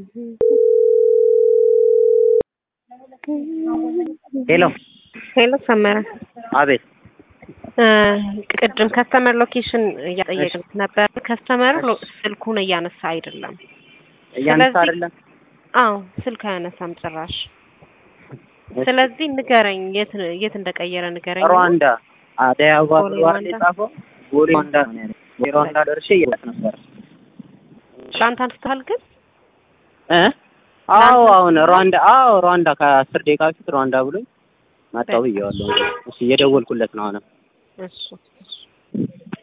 ሄሎ ሄሎ ሰመረ፣ አቤት። ቅድም ከስተመር ሎኬሽን እያጠየቅን ነበር። ከስተመር ስልኩን እያነሳ አይደለም። እያነሳ ስለዚህ- አይደለም። አዎ ስልክ አያነሳም ጭራሽ። ስለዚህ ንገረኝ፣ የት የት እንደቀየረ ንገረኝ። ሩዋንዳ አደይ አበባ ቦሌ ሩዋንዳ ሩዋንዳ? የጻፈው ቦሌ ሩዋንዳ ነው ያለው። ቦሌ ሩዋንዳ ደርሼ እየወጣሁ ነበር ትላንት አንስተሃል ግን እ አዎ አሁን ሩዋንዳ አዎ ሩዋንዳ ከአስር ደቂቃ በፊት ሩዋንዳ ብሎኝ መጣሁ ብዬዋለሁ። እሺ እየደወልኩለት ነው አሁንም እሱ እሱ